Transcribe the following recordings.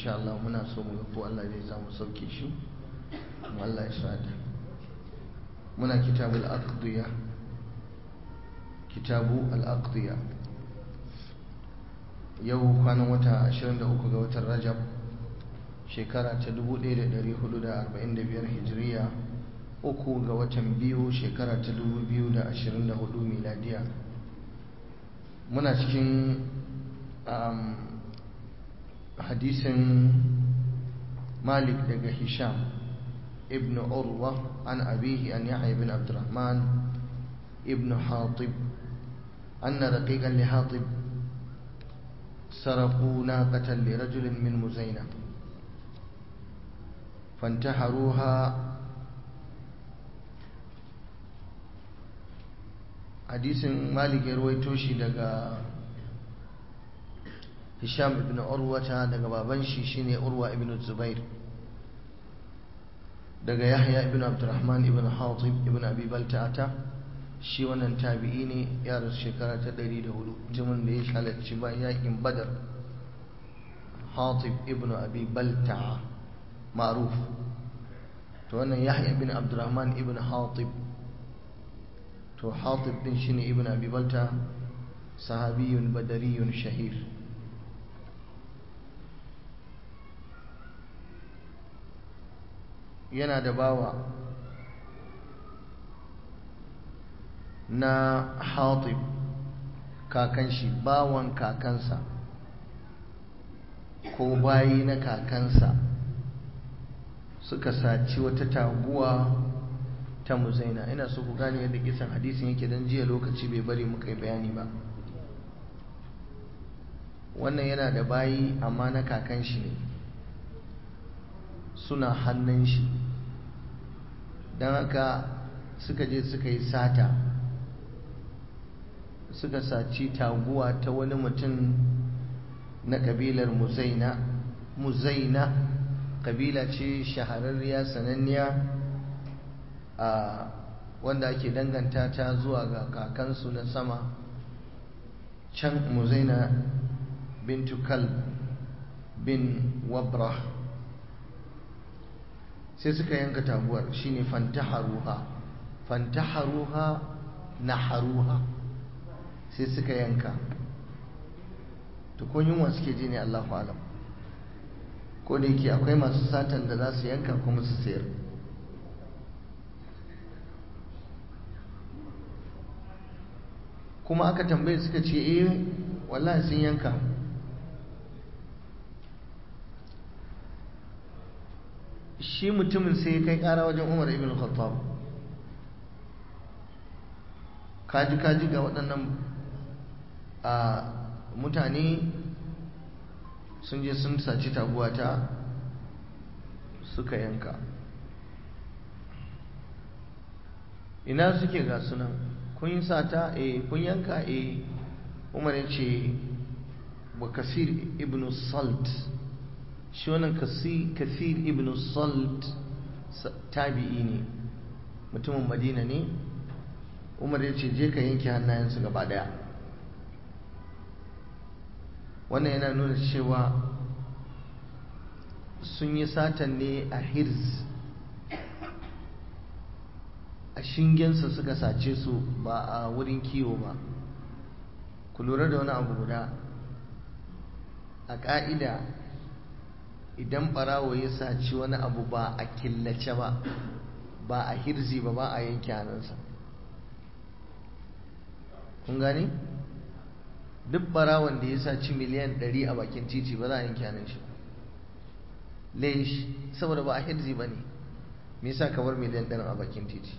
insha Allah muna so mu ga ko Allah zai samu sauke shi mu Allah ya sada muna kitabul aqdiya kitabu al-aqdiya yau kwanan wata 23 ga watan Rajab shekara ta 1445 hijiriya uku ga watan biyu shekara ta 2024 miladiya muna cikin hadisin malik daga hisham ibn urwa an abihi an yahya ibn abdurrahman ibn hatib أن رقيقا لحاطب سرقوا ناقة لرجل من مزينة فانتحروها hadisin malik ya ruwaito shi daga hisham ibn urwata daga baban shi shine urwa ibn zubair daga yahya ibn abdurrahman ibn hatib ibn abi balta'ata shi wannan tabi'i ne ya rasu shekara ta 104 mutumin da ya halarci ba yakin badar hatib ibn abi balta'a ma'ruf to wannan yahya ibn abdurrahman ibn hatib to hatib din shine ibn abi balta sahabiyun badariyun shahir yana da bawa na hatib kakan shi bawan kakansa ko bayi na kakansa suka saci wata taguwa ta muzaina ina so ku gane yadda kisan hadisin yake don jiya lokaci bai bari muka yi bayani ba wannan yana da bayi amma na kakan shi ne suna hannun shi don haka suka je suka yi sata suka saci taguwa ta wani mutum na kabilar muzaina muzaina kabila ce shahararriya sananniya a wanda ake danganta ta zuwa ga kakansu na sama can muzaina bintu kal bin wabra sai suka yanka taguwar shine fantaharuha fantaharuha naharuha sai suka yanka tukun yunwa suke ji ne Allahu alam ko da yake akwai masu satan da za su yanka kuma su sayar kuma aka tambaye suka ce eh wallahi sun yanka shi mutumin sai ya kai kara wajen umar ibn khattab kaji kaji ga waɗannan a mutane sun je sun saci taguwata suka yanka ina suke ga sunan kun yi sata e kun yanka e umar ya ce wa kasir ibn salt shi wannan kasir ibn salt tabi'i ne mutumin madina ne umar ya ce je ka yanke hannayensu gaba daya wannan yana nuna cewa sun yi satan ne a hirz a shingensa suka sace su ba a wurin kiwo ba ku lura da wani abu guda a ƙa'ida idan ɓarawo ya saci wani abu ba a killace ba ba a hirzi ba ba a yanke hannunsa kun gani duk ɓarawon da ya saci miliyan 100 a bakin titi ba za a yanke hannun shi laish saboda ba a hirzi ba ne me yasa kamar miliyan 100 a bakin titi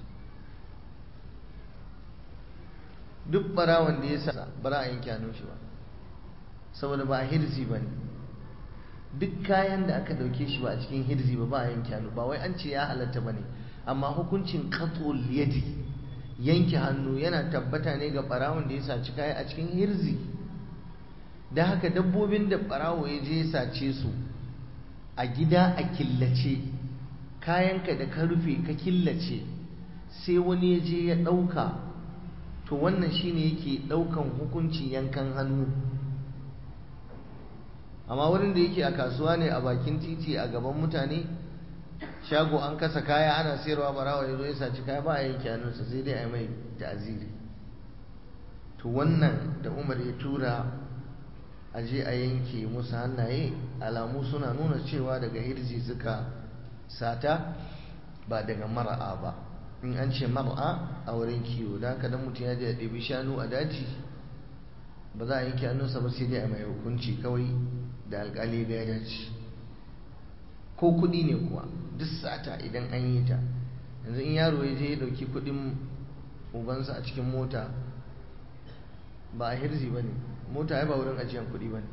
duk barawon da ya sa bara a yanke hannun shi ba saboda ba a hirzi ba ne duk kayan da aka dauke shi ba a cikin hirzi ba ba a yanke hannu ba wai an ce ya halatta ba ne amma hukuncin katul yadi yanke hannu yana tabbata ne ga barawon da ya saci kaya a cikin hirzi da haka dabbobin da barawo ya je ya sace su a gida a killace kayanka da ka rufe ka killace sai wani ya je ya ɗauka to wannan shine yake ɗaukan hukuncin yankan hannu amma wurin da yake a kasuwa ne a bakin titi a gaban mutane shago an kasa kaya ana sayarwa barawa ya zo ya saci kaya ba a yanke hannunsa sai dai a yi mai ta'aziri to wannan da umar ya tura a je a yanke musu hannaye alamu suna nuna cewa daga hirji suka sata ba daga mara'a ba in an ce mar'a a wurin kiwo da haka dan mutum ya je ya ɗebi shanu a daji ba za a yanke hannunsa ba sai dai a mai hukunci kawai da alƙali ga ya dace ko kuɗi ne kuwa duk sata idan an yi ta yanzu in yaro ya je ya ɗauki kuɗin ubansa a cikin mota ba a hirzi ba ne mota ya ba wurin ajiyar kuɗi ba ne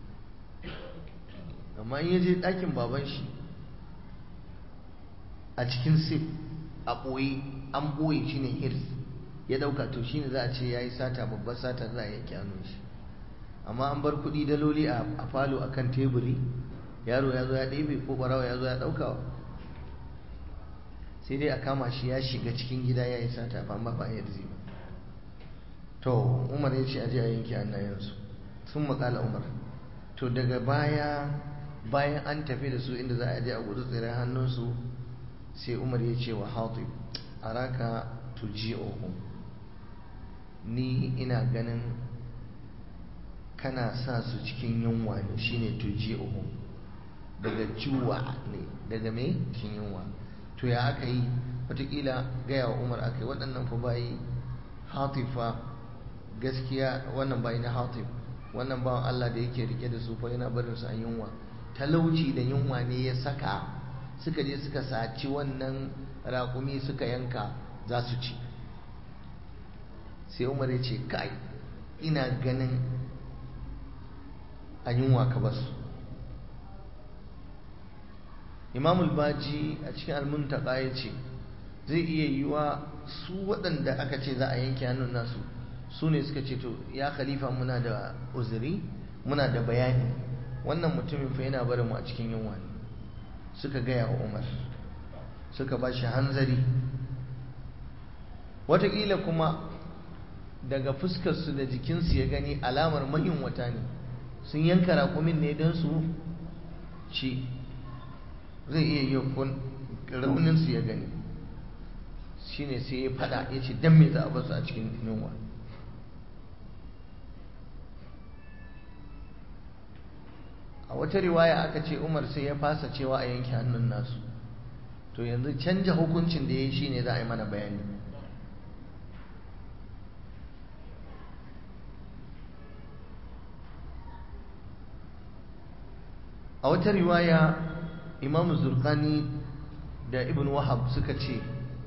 amma in ya je ɗakin baban shi a cikin sif a ɓoye an ɓoye shi ne hirs ya ɗauka to shi ne za a ce ya yi sata babbar sata za a yanke hannun shi amma an bar kuɗi daloli a falo a kan teburi yaro ya zo ya ɗebe ko ɓarawa ya zo ya ɗauka sai dai a kama shi ya shiga cikin gida ya yi sata ba ba ba hirzi ba to umar ya ce aje a yanke hannayensu sun makala umar to daga baya bayan an tafi da su inda za a je a gudu tsirai hannunsu sai umar ya ce wa hatib araka tuji'uhum ni ina ganin kana sa su cikin yunwa ne shine tuji'uhum daga juwa ne daga me cikin yunwa to ya aka yi watakila gaya wa umar aka yi waɗannan fa bayi hatifa gaskiya wannan bayi na hatif wannan bawan Allah da yake rike da su fa yana barin su an yunwa talauci da yunwa ne ya saka suka je suka saci wannan raƙumi suka yanka za su ci sai umar ya ce kai ina ganin a yunwa ka basu imamul baji a cikin almuntaka ya ce zai iya yiwa su waɗanda aka ce za a yanke hannun nasu su ne suka ce to ya khalifa muna da uzuri muna da bayani wannan mutumin fa yana barin mu a cikin yunwa ne suka gaya wa umar suka ba shi hanzari wataƙila kuma daga fuskarsu da jikinsu ya gani alamar wata ne sun yanka raƙumin ne don su ci zai iya yi rauninsu ya gani shine sai ya fada ya ce don me za a basu a cikin yunwa a wata riwaya aka ce umar sai ya fasa cewa a yanke hannun nasu to yanzu canja hukuncin da ya yi shine za a yi mana bayani a wata riwaya imamu zurkani da ibn wahab suka ce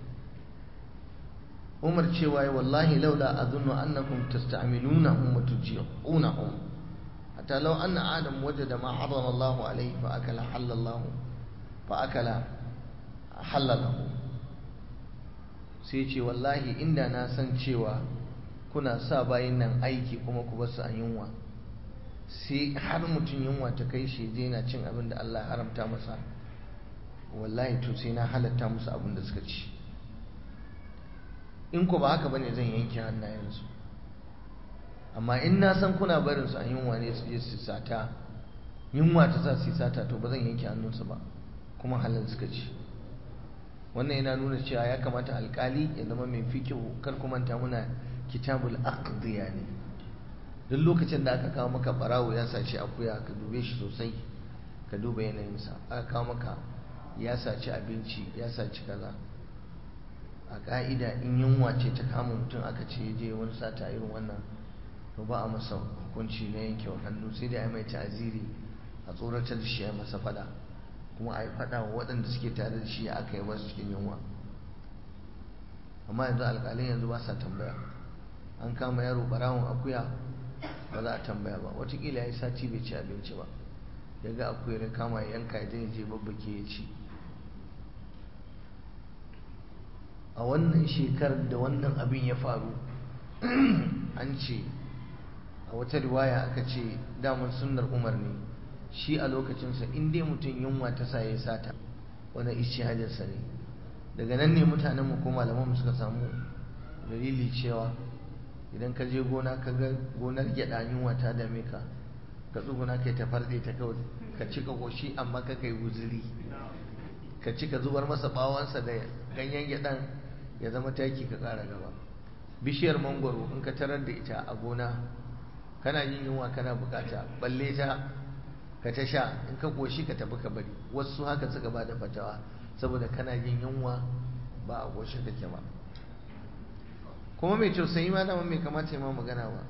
umar cewa wallahi laula azunnu annakum tasta'minunahum wa tuji'unahum hatta law anna adam wajada ma harrama Allah alayhi fa akala halallahu fa akala halalahu sai ce wallahi inda na san cewa kuna sa bayin nan aiki kuma ku basu an yunwa sai har mutum yunwa ta kai shi je na cin abin da Allah haramta masa wallahi to sai na halatta musu abin da suka ci in ku ba haka bane zan yanke hannayensu amma in na san kuna barin su an yunwa ne su je su sata yunwa ta sa su sata to ba zan yanke hannunsu ba kuma halin suka ci wannan yana nuna cewa ya kamata alkali ya zama mai fikihu kar kuma ta muna kitabul aqdiya ne duk lokacin da aka kawo maka barawo ya saci akuya ka dube shi sosai ka duba yanayinsa aka kawo maka ya saci abinci ya saci kaza a ka'ida in yunwa ce ta kama mutum aka ce je wani sata irin wannan to ba a masa hukunci na yanke hannu sai dai a mai ta'aziri a tsoratar da shi a masa fada kuma a yi fada wa waɗanda suke tare da shi aka yi wasu cikin yunwa amma yanzu alƙalin yanzu ba sa tambaya an kama yaro barawon akuya ba za a tambaya ba watakila ya yi sati bai ci abinci ba ya ga akuyar ya kama ya yanka ya je babbake ya ci a wannan shekarar da wannan abin ya faru an ce a wata riwaya aka ce damar sunnar umar ne shi a lokacinsa in dai mutum yunwa ta sa ya sata wani ishihadinsa ne daga nan ne mutanenmu ko malamanmu suka samu dalili cewa idan ka je gona ka ga gonar gyada yunwa ta dame ka ka tsuguna kai ta farɗe ta kawai ka ci ka koshi amma ka kai guzuri ka ci ka zubar masa bawansa da ganyen gyaɗan ya zama taki ka ƙara gaba bishiyar mangwaro in ka tarar da ita a gona kana yin yunwa kana bukata balle ta ka ta sha in ka koshi ka tafi ka bari wasu haka suka ba da fatawa saboda kana yin yunwa ba a koshi kake ba kuma mai tausayi ma dama mai kamata ya ma magana ba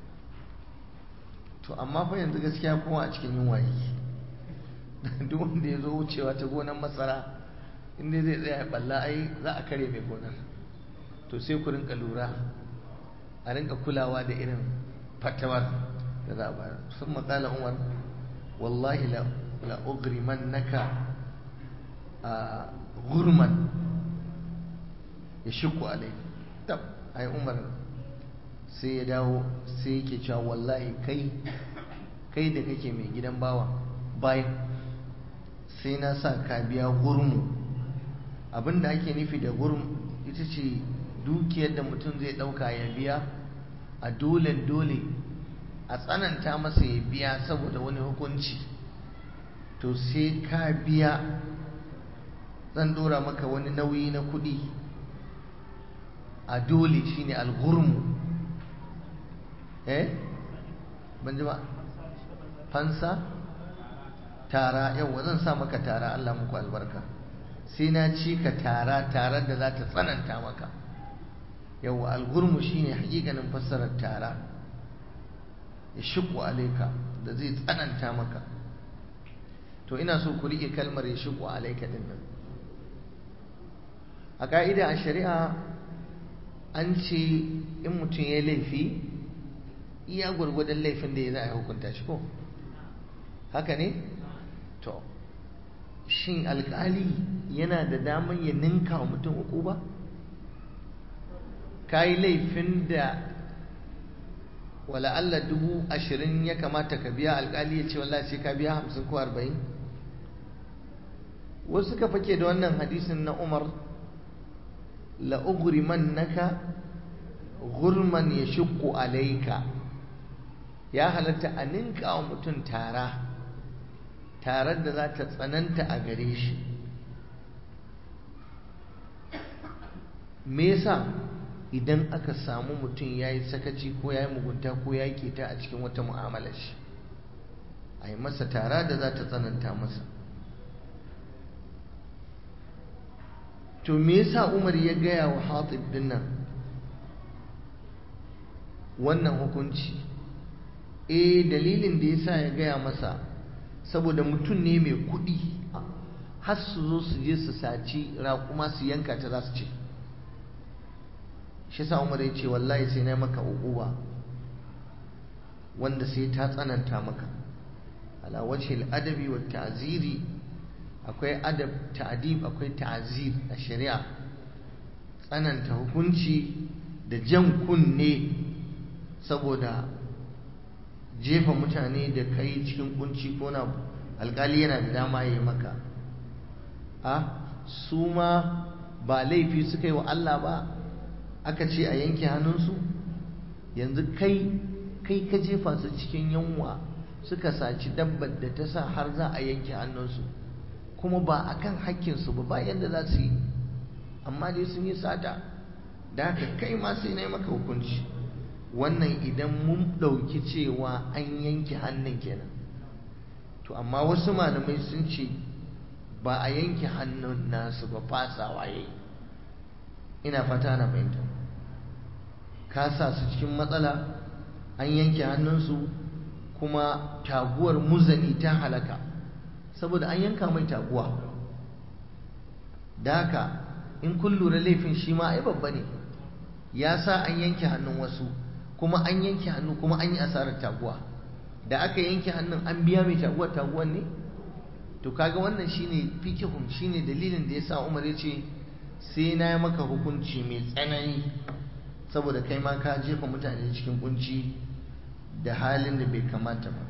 to amma fa yanzu gaskiya kowa a cikin yunwa yake duk wanda ya zo wucewa ta gonar masara inda zai tsaya ya balla ai za a kare mai gonar to sai ku rinka lura a rinka kulawa da irin fatawar da za a bayar sun matsala umar wallahi la ugriman naka a gurman ya shiku alai tab ai umar sai ya dawo sai yake cewa wallahi kai kai da kake mai gidan bawa bayan sai na sa ka biya gurmu abinda ake nufi da gurmu ita ce dukiyar da mutum zai ɗauka ya biya a dole dole a tsananta masa ya biya saboda wani hukunci to sai ka biya zan dora maka wani nauyi na kuɗi a dole shine algurmu eh ban ji ba fansa tara yau zan sa maka tara Allah muku albarka sai na ci ka tara tare da za ta tsananta maka yau algurmu shine hakikanin fassarar tara ya shiku alaika da zai tsananta maka to ina so ku riƙe kalmar ya shiku alaika din nan a ka'ida a shari'a an ce in mutum ya laifi iya gwargwadon laifin da ya za a hukunta shi ko haka ne to shin alkali yana da damar ya ninka wa mutum uku ba ka yi laifin da wala Allah dubu ashirin ya kamata ka biya alkali ya ce wallahi sai ka biya hamsin ko arba'in wasu suka fake da wannan hadisin na umar la'ugrimannaka gurman ya shukku alaika ya halatta a ninka wa mutum tara tarar da za ta tsananta a gare shi me yasa idan aka samu mutum ya yi sakaci ko ya yi mugunta ko ya yi keta a cikin wata mu'amalar shi a yi masa tara da za ta tsananta masa to me yasa umar ya gaya wa hatib din nan wannan hukunci eh dalilin da yasa ya gaya masa saboda mutum ne mai kuɗi har su zo su je su saci raƙuma su yanka ta za su ce shi sa umar ya ce wallahi sai na maka uquba wanda sai ta tsananta maka ala wajhil adabi wa ta'ziri akwai adab ta'dib akwai ta'zir a shari'a tsananta hukunci da jan kunne saboda jefa mutane da kai cikin kunci ko na alkali yana da dama ya yi maka a su ma ba laifi suka yi wa Allah ba aka ce a yanke hannunsu yanzu kai kai ka jefa su cikin yunwa suka saci dabbar da ta sa har za a yanke hannunsu kuma ba a kan hakkinsu ba ba yadda za su yi amma dai sun yi sata da haka kai ma sai na yi maka hukunci wannan idan mun ɗauki cewa an yanke hannun kenan to amma wasu malamai sun ce ba a yanke hannun nasu ba fasawa yayi ina fata na fahimta ka sa su cikin matsala an yanke hannunsu kuma taguwar muzani ta halaka saboda an yanka mai taguwa da haka in kun lura laifin shi ma ai babba ne ya sa an yanke hannun wasu kuma an yanke hannu kuma an yi asarar taguwa da aka yanke hannun an biya mai taguwar taguwar ne to kaga wannan shine fikihun shine dalilin da yasa Umar ya ce sai na yi maka hukunci mai tsanani saboda kai ma ka jefa mutane cikin kunci da halin da bai kamata ba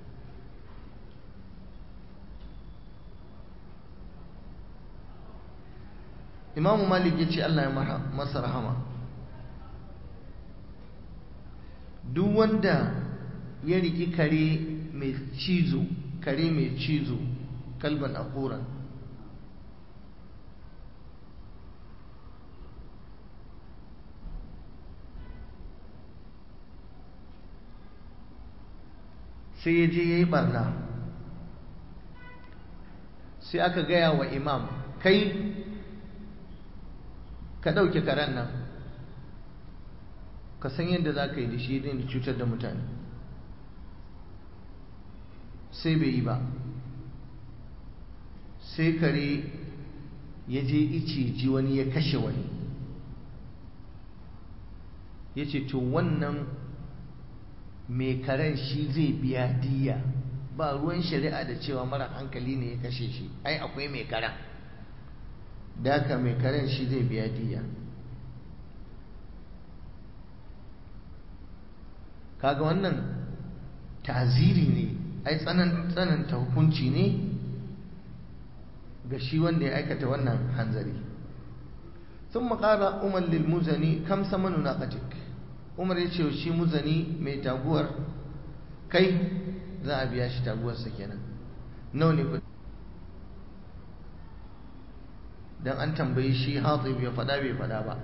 Imamu Malik ya ce Allah ya masa rahama duk wanda ya riki kare mai cizo kare mai cizo kalban akuran sai ya je ya yi barna sai aka gaya wa imam kai ka ɗauke karen nan ka san yadda za ka yi da shi da cutar da mutane sai bai yi ba sai kare ya je ice ji wani ya kashe wani ya ce to wannan mai karen shi zai biya diya ba ruwan shari'a da cewa mara hankali ne ya kashe shi ai akwai mai karen da haka mai karen shi zai biya diya kaga wannan taziri ne ai tsananta hukunci ne ga shi wanda ya aikata wannan hanzari ثم قال أمر للمزني كم ثمن ناقتك umar ya ce shi muzani mai taguwar kai za a biya shi taguwarsa kenan nawa ne kudi don an tambayi shi hatsi ya fada bai fada ba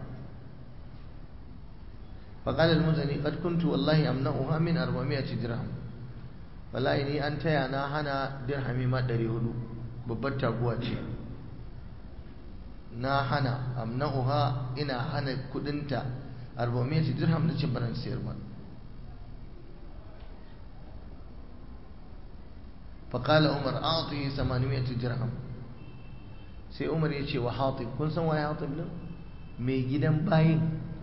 faƙalar muzani ƙad kuntu wallahi amna'uha min arba'amiyati dirham wallahi ni an taya na hana dirhami ma ɗari hudu babbar taguwa ce na hana amna'uha ina hana kudinta arba'amiyati dirham na ce baran siyar ba faƙala umar a'atihi samaniyati dirham sai umar ya ce wa hatib kun san waye hatib din mai gidan bayin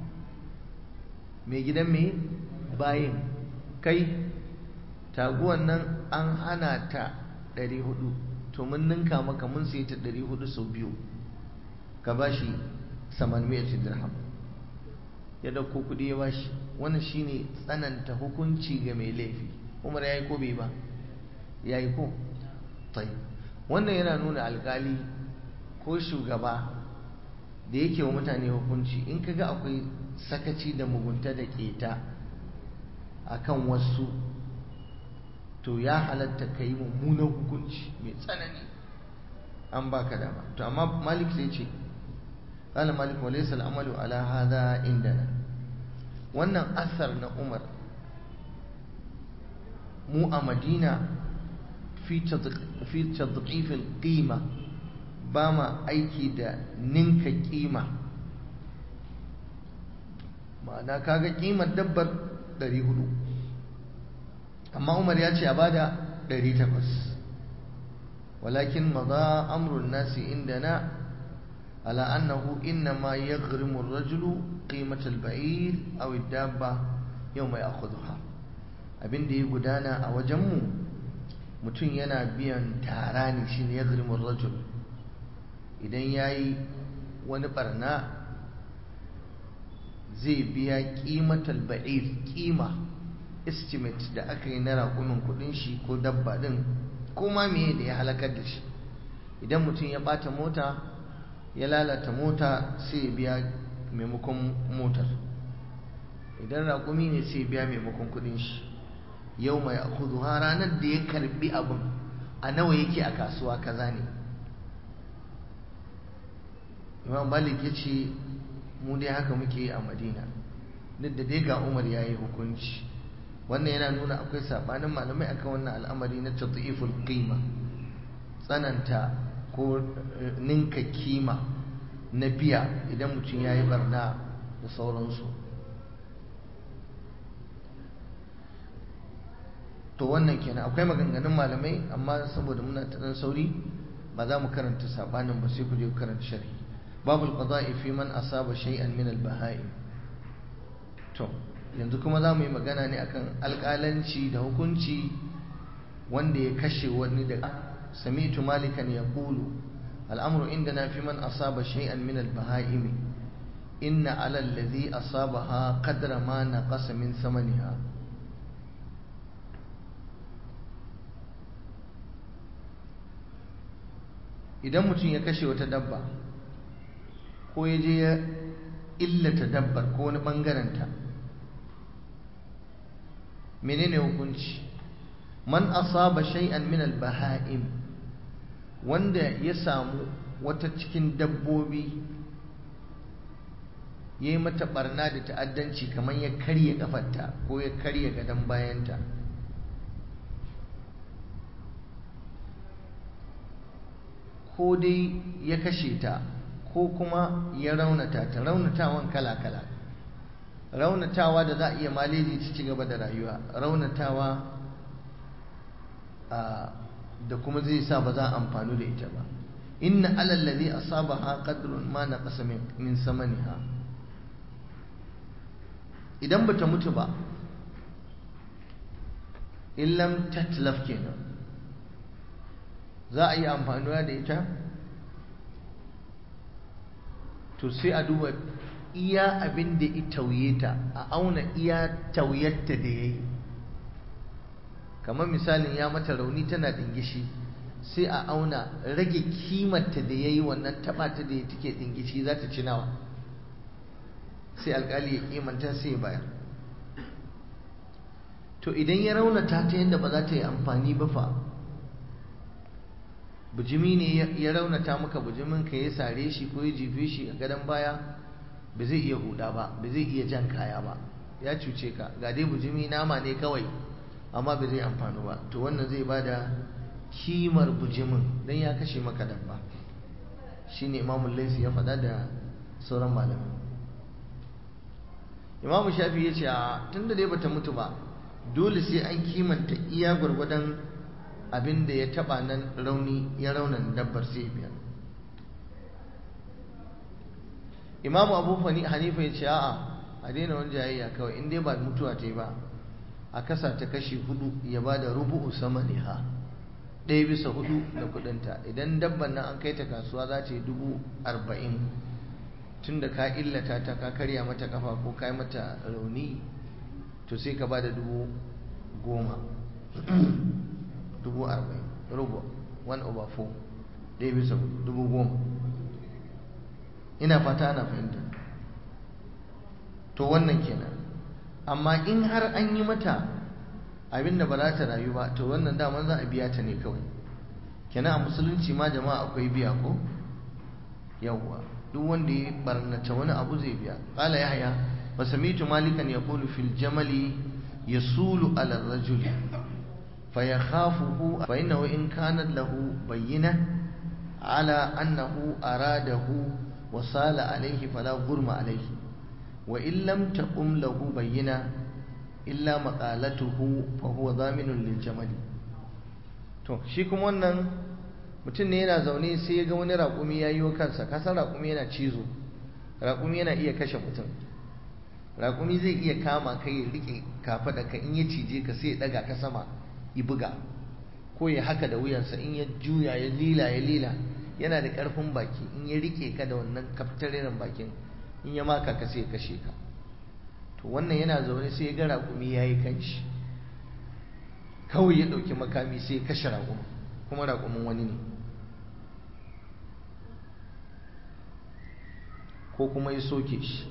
mai gidan mai bayin kai taguwan nan an hana ta 400 to mun ninka maka mun sai ta 400 sau biyu ka bashi samaniyati dirham ya dauko kudi ya bashi wannan shine tsananta hukunci ga mai laifi umar yayi ko bai ba yayi ko tayi wannan yana nuna alkali ko shugaba da yake wa mutane hukunci in kaga akwai sakaci da mugunta da keta akan wasu to ya halatta ka yi mummunan hukunci mai tsanani an baka dama to amma malik sai ce قال مالك وليس العمل على هذا عندنا wannan asar na umar mu a madina fi tadqifil qima ba ma aiki da ninka kima ma'ana kaga kimar dabbar 400 amma umar ya ce a bada 800 walakin maza amrun nasi indana على أنه إنما يغرم الرجل قيمة البعير أو الدابة يوم يأخذها abin da ya gudana a wajenmu mutum yana biyan tara ne shi ne ya garimin rajul idan ya yi wani barna zai biya kimatal ba'ir kima estimate da aka yi na raƙumin kudin shi ko dabba din ko ma meye da ya halakar da shi idan mutum ya ɓata mota ya lalata mota sai biya maimakon motar idan raƙumi ne sai biya maimakon kudin shi yau mai akudu ha ranar da ya karbi abin a nawa yake a kasuwa kaza ne imam malik ya ce mu dai haka muke a madina duk da dai ga umar ya yi hukunci wannan yana nuna akwai sabanin malamai akan wannan al'amari na tatiful qima tsananta ko ninka kima na biya idan mutum ya yi barna da sauransu to wannan kenan akwai maganganun malamai amma saboda muna ta dan sauri ba za mu karanta sabanin ba sai ku je ku karanta sharhi babu alqada'i fi man asaba shay'an min al-baha'im to yanzu kuma za mu yi magana ne akan alƙalanci da hukunci wanda ya kashe wani da سمعت مالكا يقول الأمر عندنا في من أصاب شيئا من البهائم إن على الذي أصابها قدر ما نقص من ثمنها idan mutum ya kashe wata dabba ko ya je ya illata dabbar ko wani ɓangarenta menene hukunci man asaba shay'an min al-baha'im wanda ya samu wata cikin dabbobi yayi mata barna da ta'addanci kamar ya karye kafarta ko ya karye gadon bayanta ko dai ya kashe ta ko kuma ya raunata ta raunatawan kala-kala raunatawa da za a iya maleji ta ci gaba da rayuwa raunatawa da kuma zai sa ba za a amfani da ita ba inna alallazi asabaha qadrun ma naqasa min samaniha idan bata mutu ba illam tatlaf kenan za a yi amfanuwa da ita to sai a duba iya abin da ya tauye ta a auna iya tauyarta da ya yi kamar misalin ya mata rauni tana dingishi sai a auna rage kimarta da ya yi wannan taɓata da ya take dingishi za ta ci nawa sai alkali ya kimanta sai ya bayar to idan ya raunata ta yadda ba za ta yi amfani ba fa bujimi ne ya raunata maka bujimin ka ya sare shi ko ya jefe shi a gadon baya ba zai iya huda ba ba zai iya jan kaya ba ya cuce ka ga dai bujimi nama ne kawai amma ba zai amfani ba to wannan zai bada kimar bujimin don ya kashe maka dabba shine imamun laifi ya faɗa da sauran malamai imamu shafi ya ce a tun da dai bata mutu ba dole sai an kimanta iya gwargwadon abin da ya taba nan rauni ya raunan dabbar sai biyar imamu abu hanifa ya ce a'a a daina wani jayayya kawai in dai ba mutuwa ta yi ba a kasa ta kashi hudu ya ba da rubu'u sama ne ha ɗaya bisa hudu da kudinta idan dabban nan an kai ta kasuwa za ta yi dubu arba'in tun da ka illata ta ka karya mata kafa ko ka yi mata rauni to sai ka ba da dubu goma dubu arba'in rubu one over four ɗaya bisa dubu goma ina fata ana fahimta to wannan kenan amma in har an yi mata abin da ba za ta rayu ba to wannan daman za a biya ta ne kawai kenan a musulunci ma jama'a akwai biya ko yawwa duk wanda ya barnata wani abu zai biya qala yahya wa samitu malikan yaqulu fil jamali yasulu ala ar-rajul فيخافه فإنه إن كانت له بينة على أنه أراده وصال عليه فلا غرم عليه وإن لم تقم له بينة إلا مقالته فهو ضامن للجمل to shi kuma wannan mutum ne yana zaune sai ya ga wani raƙumi ya yi wa kansa kasan raƙumi yana cizo raƙumi yana iya kashe mutum raƙumi zai iya kama kai ya riƙe kafa da ka in ya cije ka sai ya ɗaga ka sama ya buga ko ya haka da wuyansa in ya juya ya lila ya lila yana da ƙarfin baki in ya rike ka da wannan kaftaririn bakin in ya maka ka sai ya kashe ka to wannan yana zaune sai ya ga raƙumi ya yi kanshi kawai ya ɗauki makami sai ya kashe raƙumin kuma raƙumin wani ne ko kuma ya soke shi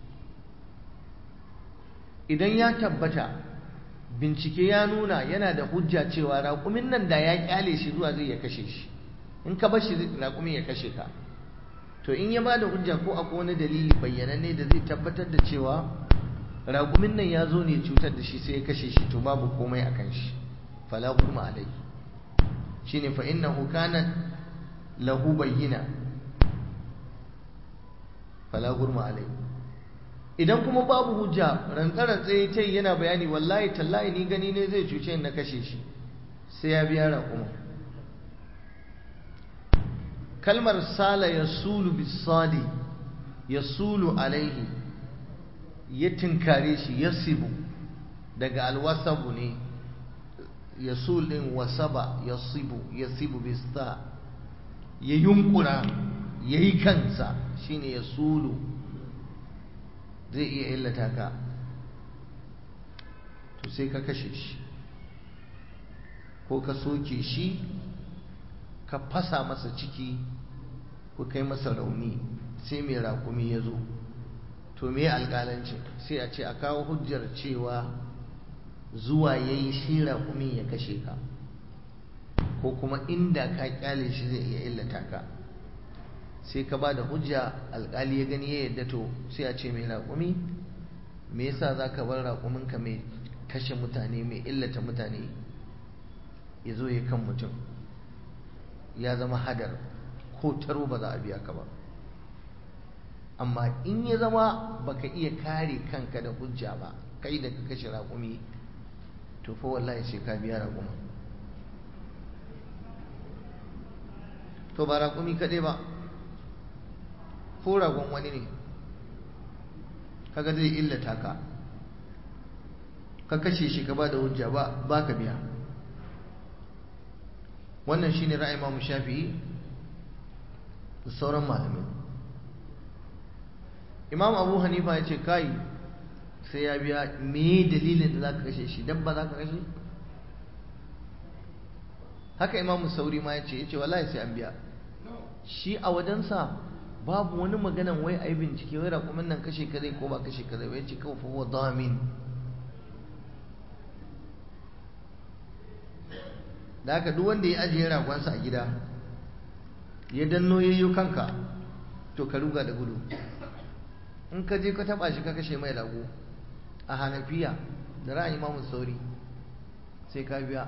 idan ya tabbata bincike ya nuna yana da hujja cewa raƙumin nan da ya kyale shi zuwa zai ya kashe shi in ka bar shi raƙumin ya kashe ka to in ya ba da hujja ko akwai wani dalili bayyananne da zai tabbatar da cewa raƙumin nan ya zo ne cutar da shi sai ya kashe shi to babu komai a kan shi fala kuma alai shine fa innahu kana lahu bayyina fala gurma alai idan kuma babu hujja rantsarantsa ya ce yana bayani wallahi tallahi ni gani ne zai cuce na kashe shi sai ya biya raƙuma kalmar sala ya sulu bisali ya sulu alaihi ya tinkare shi ya sibu daga alwasabu ne ya sulin wasaba ya sibu ya sibu bista ya yunkura ya yi kansa shine ya sulu zai iya illata ka to sai ka kashe shi ko ka soke shi ka fasa masa ciki ko kai masa rauni sai mai rakumi ya zo to me alƙalancin sai a ce a kawo hujjar cewa zuwa ya yi shi raƙumin ya kashe ka ko kuma inda ka kyale shi zai iya illata ka sai ka ba da hujja alƙali ya gani ya yadda to sai a ce mai raƙumi me yasa za ka bar raƙuminka mai kashe mutane mai illata mutane ya zo ya kan mutum ya zama hadar ko taro ba za a biya ka ba amma in ya zama baka iya kare kanka da hujja ba kai da ka kashe raƙumi to fa wallahi sai ka biya raƙumin to ba raƙumi kaɗai ba ko ragon wani ne kaga zai illata ka ka kashe shi ka ba da hujja ba ba ka biya wannan shine ra'ayin Imam Shafi'i da sauran malamai Imam Abu Hanifa ya ce kai sai ya biya me dalilin da zaka kashe shi dabba zaka kashe haka Imam Sauri ma ya ce yace wallahi sai an biya shi a wajensa babu wani maganan wai ai bincike wai raƙumin nan kashe ka zai ko ba kashe ka zai wai ce kawai fa huwa damin da haka duk wanda ya ajiye ragonsa a gida ya danno yayyo kanka to ka ruga da gudu in ka je ka taba shi ka kashe mai rago a hanafiya da ra'ayi imamu sauri sai ka biya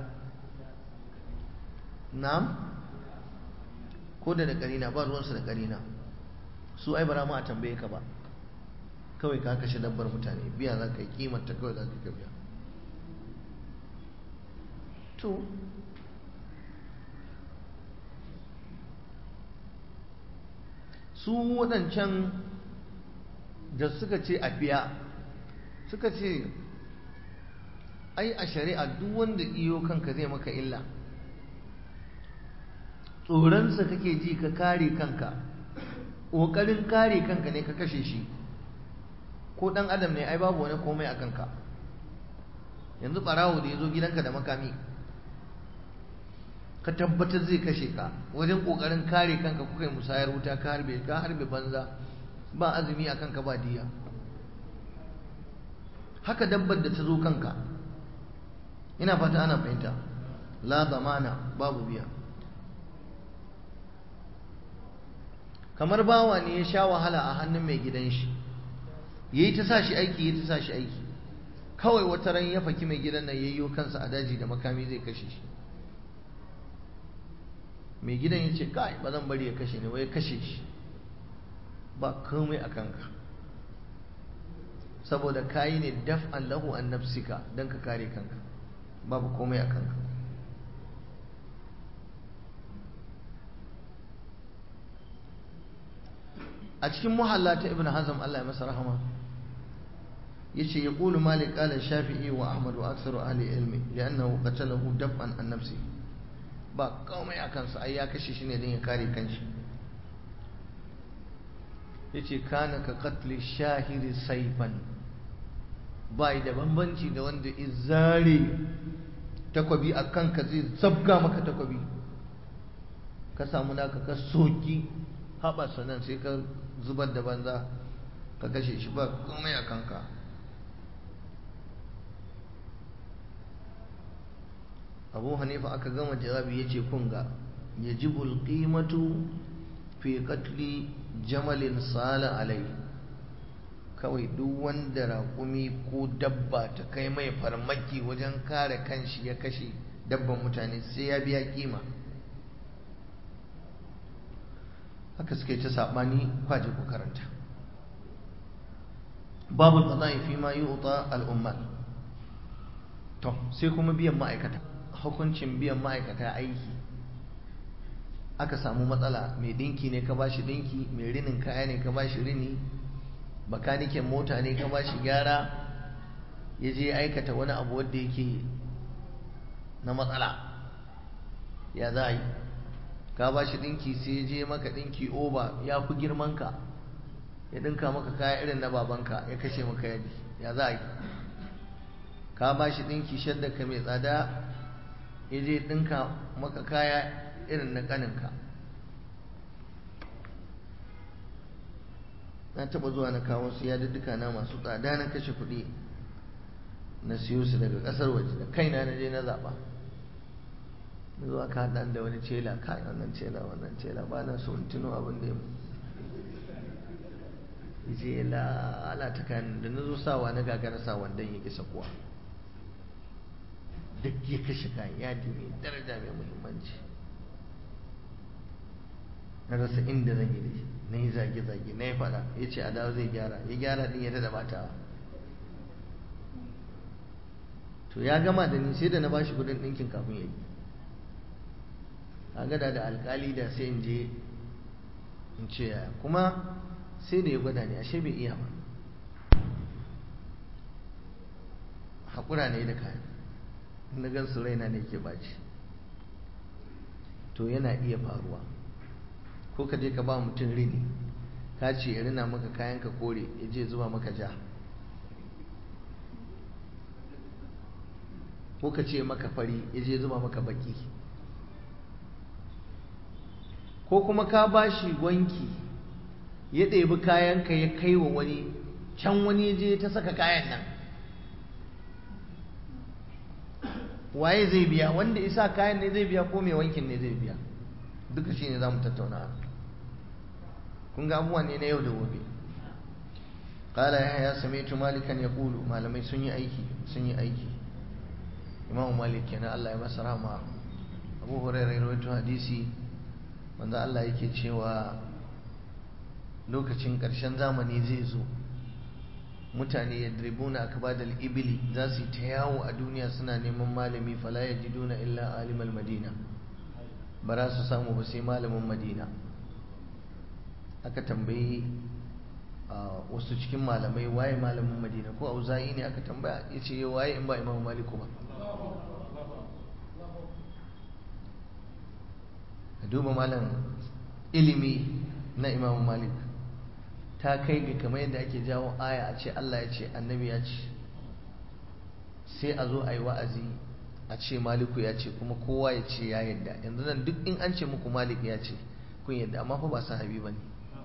na'am ko da da karina ba ruwansu da karina su ai bara ma a tambaye ka ba kawai ka kashe dabbar mutane biya za ka yi kimanta kawai za ka biya to su waɗancan da suka ce a biya suka ce ai a shari'a duk wanda iyo kanka zai maka illa tsoronsa kake ji ka kare kanka ƙoƙarin kare kanka ne ka kashe shi ko ɗan adam ne ai babu wani komai a kanka yanzu ɓarawo da ya zo gidanka da makami ka tabbatar zai kashe ka wajen kokarin kare kanka kuka yi musayar wuta ka harbe ka harbe banza ba azumi a kanka ba diya haka dabbar da ta zo kanka ina fata ana fahimta la zamana babu biya kamar bawa ne ya sha wahala a hannun mai gidan shi yayi ta sa shi aiki yayi ta sa shi aiki kawai wata ran ya faki mai gidan nan yayyo kansa a daji da makami zai kashe shi mai gidan ya ce kai ba zan bari ya kashe ne wai kashe shi ba komai a kanka saboda kayi ne daf'an lahu an nafsika don ka kare kanka babu komai a kanka a cikin muhalla ta ibn hazm Allah ya masa rahama yace yaqulu malik qala shafi'i wa ahmad wa aktharu ahli ilmi li'annahu qatalahu daf'an an nafsihi ba komai a kansa ai ya kashe shi ne don ya kare kanshi ya ce kana ka katli shahiri saifan ba da bambanci da wanda izare takwabi a kanka zai zabga maka takwabi ka samu naka ka soki haɓasa nan sai ka zubar da banza ka kashe shi ba komai a kanka abu hanifa aka gama jawabi ya ce kunga ya ji bulƙimatu fi katli jamalin sala alai kawai duk wanda raƙumi ko dabba ta kai mai farmaki wajen kare kanshi ya kashe dabban mutane sai ya biya kima haka suke ta saɓani kwaje ku karanta babu tsanayi fi ma yi wuta al'ummar to sai kuma biyan ma'aikata hukuncin biyan ma'aikata aiki aka samu matsala mai dinki ne ka bashi dinki mai rinin kaya ne ka bashi rini bakaniken mota ne ka bashi gyara ya je aikata wani abu wadda yake na matsala ya za a yi ka bashi dinki sai ya je maka dinki oba ya fi girmanka ya dinka maka kaya irin na babanka ya kashe maka yadi ya za a yi ka bashi dinki shadda ka mai tsada ya je ɗinka maka kaya irin na ƙaninka na taɓa zuwa na kawo su yadudduka na masu tsada na kashe kuɗi na siyo su daga ƙasar waje da kaina na je na zaɓa na zuwa ka haɗa da wani cela kai wannan cela wannan cela ba na so in tuno abin da ya je lalata kayan da na zo sawa na gagara sa wandon ya kisa kuwa duk ya kashe kayan yadi mai daraja mai muhimmanci na rasa inda zan yi da shi na yi zage-zage na yi fada ya ce a dawo zai gyara ya gyara din ya tada batawa to ya gama da ni sai da na bashi kudin ɗinkin kafin ya yi a gada da alkali da sai in je in ce yaya kuma sai da ya gwada ne ashe bai iya ba haƙura ne da kayan na gan su raina ne ke baci to yana iya faruwa ko ka je ka ba mutum rini ka ce ya rina maka kayan ka kore ya je zuba maka ja ko ka ce maka fari ya je zuba maka baki ko kuma ka ba shi wanki ya ɗebi kayanka ya kai wa wani can wani je ta saka kayan nan waye zai biya wanda isa kayan ne zai biya ko mai wankin ne zai biya duka shi ne za mu tattauna kun ga abubuwa ne na yau da gobe qala ya sami'tu malikan yaqulu malamai sun yi aiki sun yi aiki imam malik kenan Allah ya masa rahama abu hurairah rawaito hadisi wanda Allah yake cewa lokacin ƙarshen zamani zai zo mutane ya dribuna akbadal ibili za su yi ta yawo a duniya suna neman malami fala ya ji duna illa alimal madina ba za su samu ba sai malamin madina aka tambayi wasu cikin malamai waye malamin madina ko auza'i ne aka tambaya ya ce ya waye in ba imam maliku ba ka duba malam ilimi na imam malik ta kai ga kamar yadda ake jawo aya a ce Allah ya ce annabi ya ce sai a zo a yi wa'azi a ce maliku ya ce kuma kowa ya ce ya yadda yanzu nan duk in an ce muku malik ya ce kun yadda amma fa ba sahabi ba ne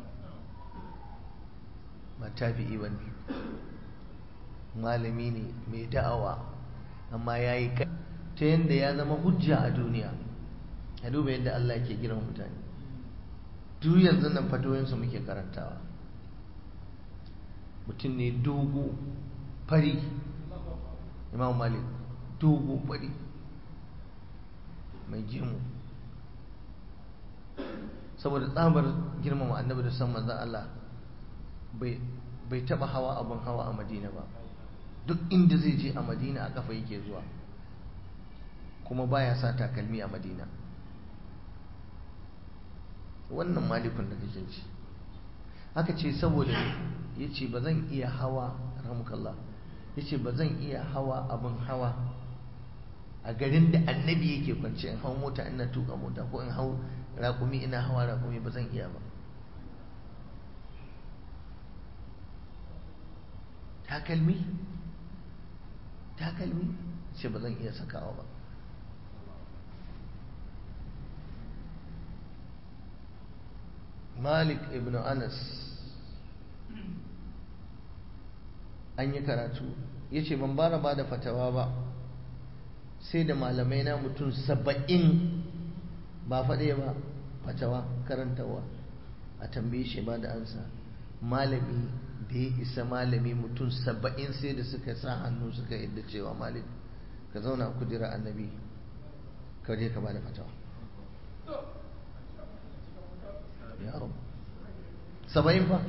ba tabi'i ba ne malami ne mai da'awa amma ya yi kai ta yadda ya zama hujja a duniya a duba yadda Allah ke girma mutane duk yanzu nan fatoyinsu muke karantawa mutum ne dogo fari imam malik dogo fari mai gemu saboda tsabar girmama annabi da san manzan Allah bai taba hawa abin hawa a madina ba duk inda zai je a madina a kafa yake zuwa kuma baya sa takalmi a madina wannan malikun da kake ci aka ce saboda ya ce ba zan iya hawa ramukallah ya ce ba zan iya hawa abin hawa a garin da annabi yake kwanci in hau mota ina tuka mota ko in hau rakumi ina hawa rakumi ba zan iya ba takalmi takalmi ce ba zan iya sakawa ba malik ibn anas an yi karatu ya ce ban bara ba da fatawa ba sai da malamai na mutum saba'in ba faɗe ba fatawa karantawa a tambaye shi ba da ansa malami da ya isa malami mutum saba'in sai da suka sa hannu suka yadda cewa malik ka zauna kudura annabi ka je ka ba da fatawa ya rabu saba'in fa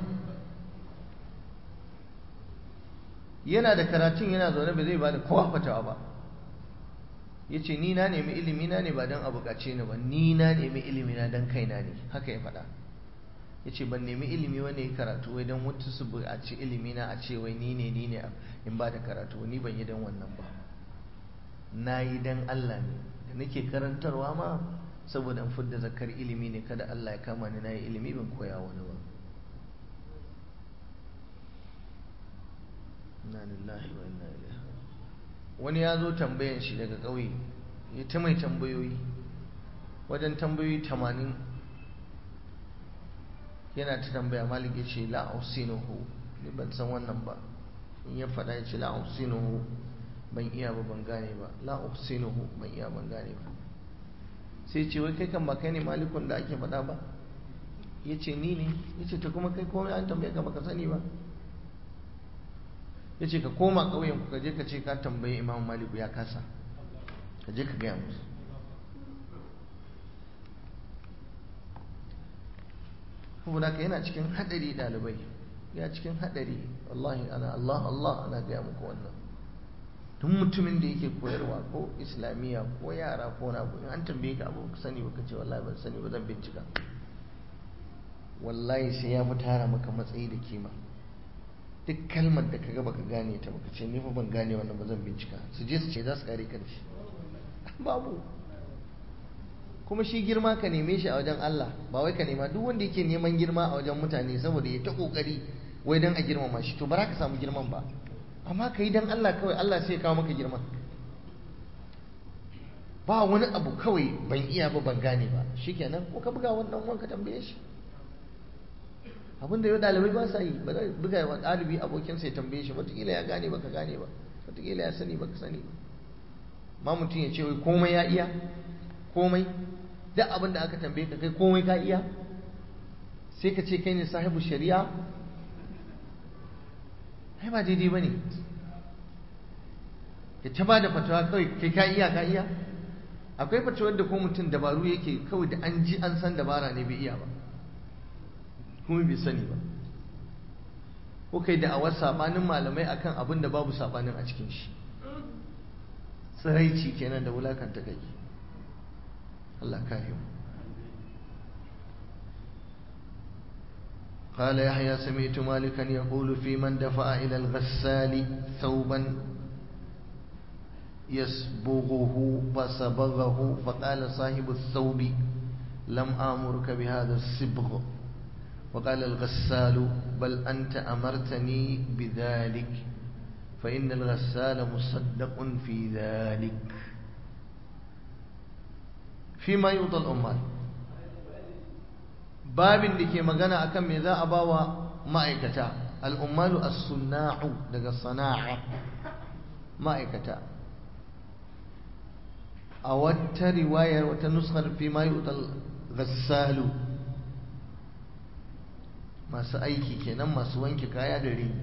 yana da karatun yana zaune ba zai ba da kowa fatawa ba ya ce ni na nemi ilimi na ne ba don a bukace ni ba ni na nemi ilimi na don kaina ne haka ya faɗa ya ce ban nemi ilimi wani ya karatu wai don wata su buƙaci ilimi na a ce wai ni ne ni ne in ba da karatu ni ban yi don wannan ba na yi don Allah ne da nake karantarwa ma saboda in fidda zakar ilimi ne kada Allah ya kama ni na yi ilimi ban koya wani ba inna lillahi wa inna ilaihi wani ya zo tambayan shi daga ƙauye ya ta mai tambayoyi wajen tambayoyi tamanin yana ta tambaya malik ya ce la'ausinuhu ni ban san wannan ba in ya faɗa ya ce la'ausinuhu ban iya ba ban gane ba la uhsinuhu ban iya ban gane ba sai ce wai kai kan ba kai ne malikun da ake faɗa ba ya ce ni ne ya ce ta kuma kai komai an tambaye ka baka sani ba ya ce ka koma ƙauyen ku ka je ka ce ka tambayi imam maliku ya kasa ka je ka gaya musu saboda ka yana cikin haɗari ɗalibai ya cikin haɗari wallahi ana Allah Allah ana gaya muku wannan duk mutumin da yake koyarwa ko islamiyya ko yara ko na in an tambaye ka abu sani baka ce wallahi ban sani ba zan bincika wallahi sai ya fi tara maka matsayi da kima duk kalmar da kaga baka gane ta baka ce ni fa ban gane wannan ba zan bincika su je su ce za su kare kan shi babu kuma shi girma ka neme shi a wajen Allah ba wai ka nema duk wanda yake neman girma a wajen mutane saboda ya ta kokari wai dan a girmama shi to ba za ka samu girman ba amma ka yi dan Allah kawai Allah sai ya kawo maka girman ba wani abu kawai ban iya ba ban gane ba shikenan ko ka buga wannan wanka tambaye shi abinda yau dalibai ba sa yi ba zai buga wa ɗalibi abokinsa ya tambaye shi wataƙila ya gane baka gane ba wataƙila ya sani baka sani ba ma mutum ya ce wai komai ya iya komai duk abin da aka tambaye ka kai komai ka iya sai ka ce kai ne sahibu shari'a ai ba daidai ba ne ka ta ba da fatawa kawai kai ka iya ka iya akwai fatawar da ko mutum dabaru yake kawai da an ji an san dabara ne bai iya ba kuma bai sani ba ko kai da awar sabanin malamai akan abin da babu sabanin a cikin shi tsiraici kenan da wulakanta kai Allah kare mu قال يحيى سمعت مالكا يقول في من دفع إلى الغسال ثوبا يسبغه فصبغه فقال صاحب الثوب لم آمرك بهذا الصبغ وقال الغسال بل أنت أمرتني بذلك فإن الغسال مصدق في ذلك فيما يوضى الأمال babin da ke magana akan me za a ba wa ma'aikata al'ummalu as-sunna'u daga sana'a ma'aikata a wata riwayar wata nuskar fi ma yu'tal ghassalu masu aiki kenan masu wanke kaya da rini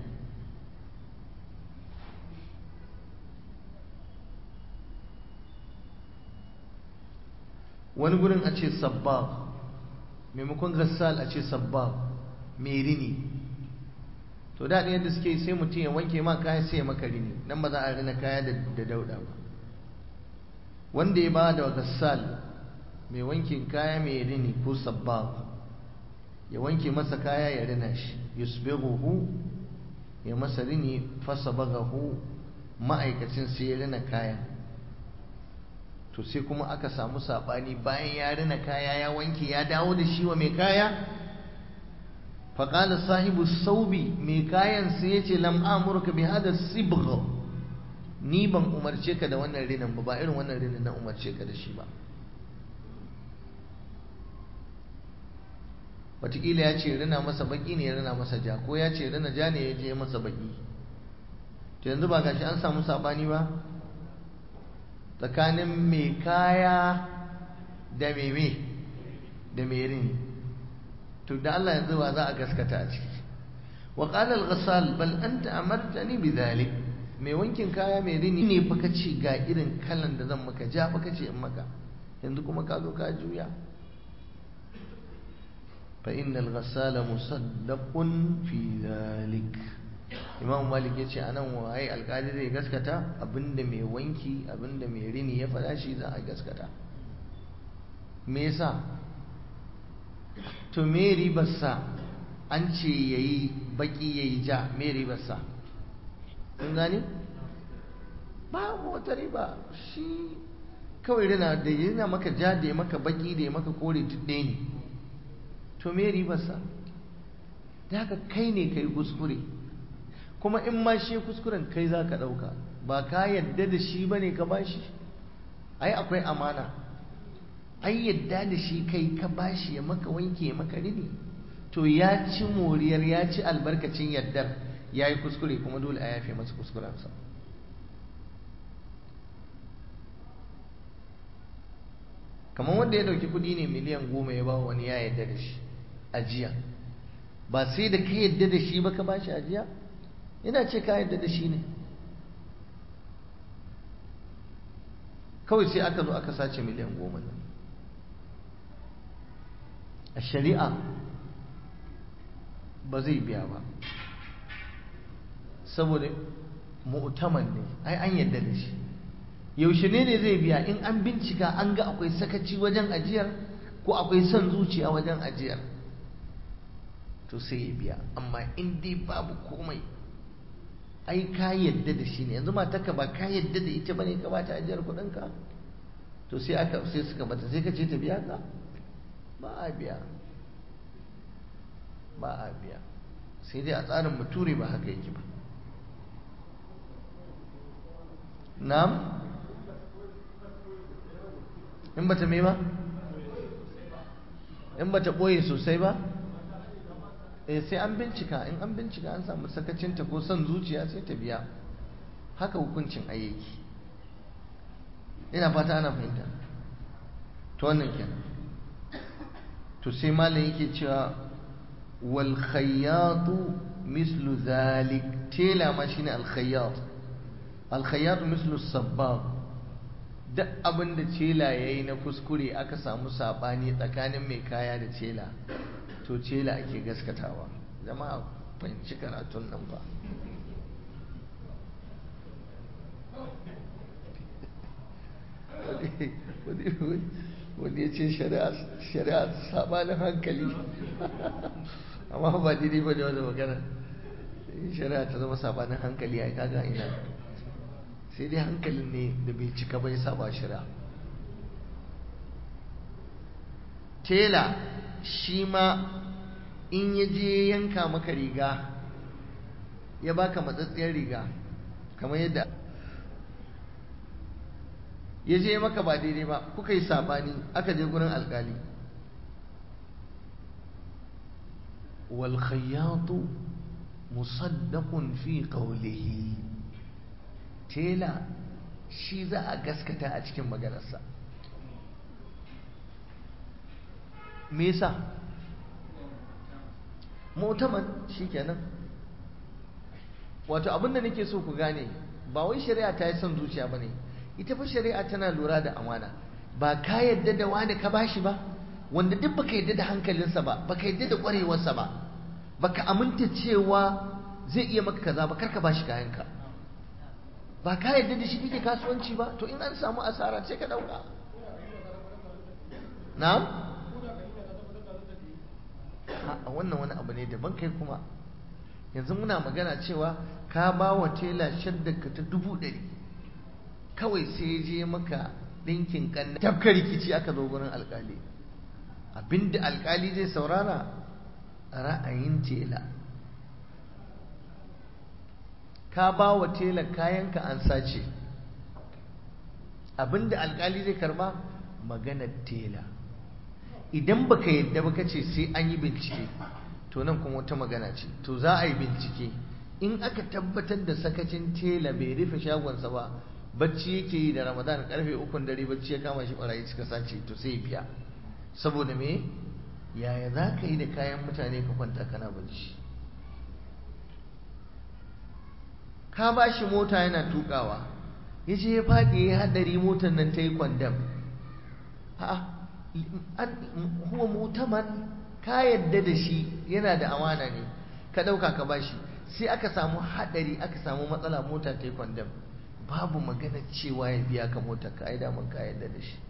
wani gurin a ce sabbab maimakon gassal a ce sabbab mai rini to daɗin yadda suke sai mutum ya wanke ma kaya sai ya maka rini nan ba za a rina kaya da dauda ba wanda ya ba da gassal mai wankin kaya mai rini ko sabbab ya wanke masa kaya ya rina shi yusbighuhu ya masa rini fasabaghahu ma'aikacin sai ya rina kayan to sai kuma aka samu sabani bayan ya rina kaya ya wanke ya dawo da shi wa mai kaya faƙala sahibu saubi mai kayan sai ya ce lam amurka bi hada sibgh ni ban umarce ka da wannan rinin ba ba irin wannan rinin na umarce ka da shi ba wataƙila ya ce rina masa baki ne ya rina masa ja ko ya ce rina ja ne ya je masa baki to yanzu ba gashi an samu sabani ba tsakanin mai kaya da meme da mai rini to da Allah yanzu ba za a gaskata a ciki wa qala al-ghassal bal anta amartani bidhalik mai wankin kaya mai rini ne fa kace ga irin kalan da zan maka ja fa kace in maka yanzu kuma ka zo ka juya fa innal ghassala musaddaqun fi dhalik imam malik ya ce anan waye alkali zai gaskata abinda mai wanki abinda mai rini ya faɗa shi za a gaskata me yasa to me ribarsa an ce yayi baki yayi ja me ribarsa kun gane ba wata riba shi kawai rina da yana maka ja da ya maka baki da ya maka kore duk ɗaya ne to me ribarsa da haka kai ne kai kuskure kuma in ma shi kuskuren kai za ka ɗauka ba ka yadda da shi ba ne ka ba shi ai akwai amana ai yadda da shi kai ka ba shi ya maka wanke ya maka rini to ya ci moriyar ya ci albarkacin yaddar ya yi kuskure kuma dole a yafe masa kuskurensa kamar wanda ya dauki kudi ne miliyan goma ya ba wani ya yadda da shi ajiya ba sai da ka yadda da shi ba ka ba shi ajiya ina ce ka yadda da shi ne kawai sai aka zo aka sace miliyan goma nan a shari'a ba zai biya ba saboda mu'taman ne ai an yadda da shi yaushe ne ne zai biya in an bincika an ga akwai sakaci wajen ajiyar ko akwai son zuciya wajen ajiyar to sai ya biya amma in dai babu komai ai ka yadda da shi ne yanzu matarka ba ka yadda da ita bane ka bata ajiyar kuɗinka to sai aka sai suka bata sai ka ce ta biya ka ba a biya ba a biya sai dai a tsarin bature ba haka yake ba na'am in bata me ba in bata ɓoye sosai ba eh sai an bincika in an bincika an samu sakacinta ko son zuciya sai ta biya haka hukuncin ayyaki ina fata ana fahimta to wannan kenan to sai malam yake cewa wal khayyatu mislu zalik tela ma shine al khayyat al khayyatu mislu sabbab duk abin da cela yayi na kuskure aka samu sabani tsakanin mai kaya da cela to cela ake gaskatawa jama'a fahimci karatun nan ba wani ya ce shari'a sabanin hankali amma ba daidai ba da wani magana shari'a ta zama sabanin hankali a kaga ina sai dai hankalin ne da bai cika bai saba shari'a tela shi ma in ya je yanka maka riga ya baka matsatsiyar riga kamar yadda ya je maka ba daidai ba kuka yi sabani aka je gurin alkali wal khayyatu musaddaqun fi qawlihi tela shi za a gaskata a cikin maganarsa me yasa mutaman shikenan wato abinda nake so ku gane ba wai shari'a ta yi son zuciya bane ita fa shari'a tana lura da amana ba ka yadda da wani ka bashi ba wanda duk baka yadda da hankalinsa ba baka yadda da kwarewarsa ba baka aminta cewa zai iya maka kaza ba karka bashi kayanka ba ka yadda da shi kike kasuwanci ba to in an samu asara sai ka dauka na'am a wannan wani abu ne daban kai kuma yanzu muna magana cewa ka ba wa tela shaddaka ta dubu ɗari kawai sai je maka ɗinkin ƙanna tafka rikici aka zo gurin alƙali abinda alƙali zai saurara ra'ayin tela ka ba wa tela kayanka an sace abinda alƙali zai karba maganar tela idan baka yadda baka ce sai an yi bincike to nan kuma wata magana ce to za a yi bincike in aka tabbatar da sakacin tela bai rufe shagonsa ba bacci yake yi da ramadan karfe ukun dare bacci ya kama shi barayi suka sace to sai biya saboda me yaya za ka yi da kayan mutane ka kwanta kana bacci ka ba shi mota yana tukawa ya je ya faɗi ya haɗari motar nan ta yi kwandam huwa mutaman ka yadda da shi yana da amana ne ka ɗauka ka bashi sai aka samu haɗari aka samu matsala mota ta yi kwandam babu magana cewa ya biya ka mota ka ai daman ka yadda da shi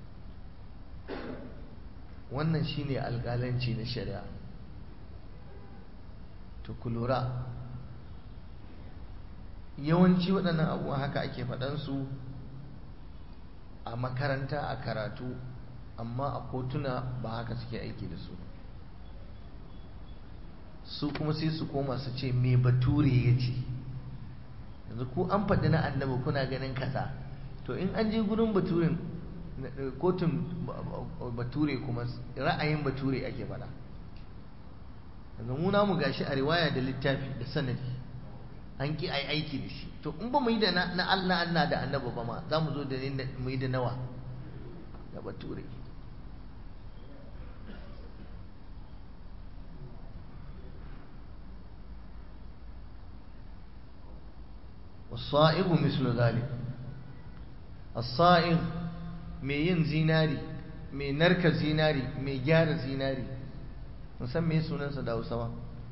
wannan shine alƙalanci na shari'a to ku lura yawanci waɗannan abubuwan haka ake faɗansu a makaranta a karatu amma a kotuna ba haka suke aiki da su su kuma sai su koma su ce me bature ya ce yanzu ku an faɗi na annabi kuna ganin kaza to in an je gurin baturen kotun bature kuma ra'ayin bature ake faɗa yanzu mu namu gashi a riwaya da littafi da sanadi an ki ai aiki da shi to in ba mu yi da na Allah Allah da annabi ba ma za mu zo da mu yi da nawa da bature والصائغ مثل ذلك الصائغ mai yin zinari mai narka zinari mai gyara zinari musan me sunansa da hausawa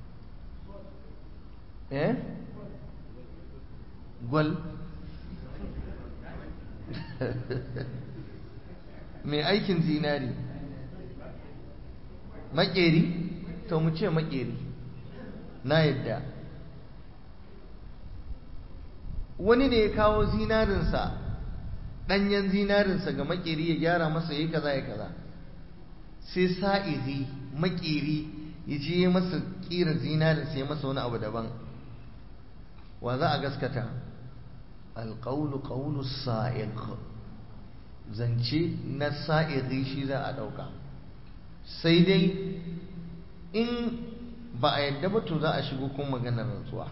eh gwal mai aikin zinari makeri to mu ce makeri na yadda wani ne ya kawo zinarinsa ɗanyen zinarinsa ga makeri ya gyara masa ya kaza ya kaza sai sa'izi makeri ya je masa ƙira zinarinsa ya masa wani abu daban wa za a gaskata alƙaunu ƙaunu sa'iq zance na sa'izi shi za a ɗauka sai dai in ba a yadda ba to za a shigo kuma maganar rantsuwa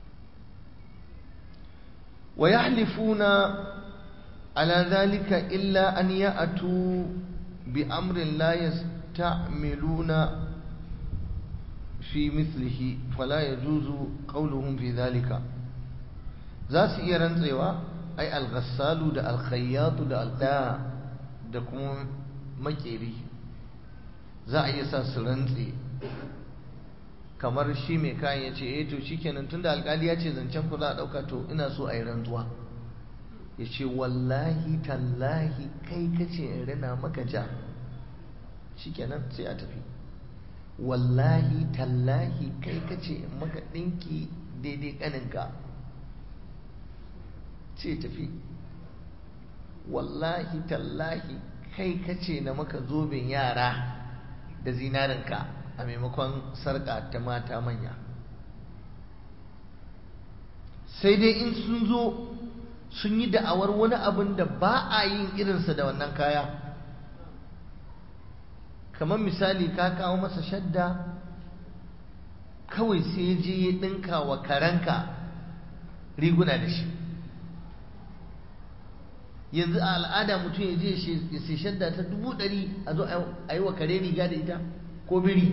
wa yahlifuna على ذلك إلا أن يأتوا بأمر لا يستعملون في مثله فلا يجوز قولهم في ذلك ذات إيران زيوا أي الغسال دا الخياط دا الدا دا كم مكيري za a iya sa su rantse kamar shi mai kayan ya ce eh to shikenan tunda alkali ya ce zancen ku za a dauka to ina so a yi rantsuwa ya ce wallahi tallahi kai kace in rina maka ja shikenan sai a tafi wallahi tallahi kai kace in maka ɗinki daidai ƙaninka ce tafi wallahi tallahi kai kace na maka zoben yara da zinarinka a maimakon sarƙa ta mata manya sai dai in sun zo sun yi da'awar wani abin da ba a yin irinsa da wannan kaya kamar misali ka kawo masa shadda kawai sai je ya ɗinka wa karanka riguna da shi yanzu a al'ada mutum ya je ya sai shadda ta dubu ɗari a zo a yi wa kare riga da ita ko biri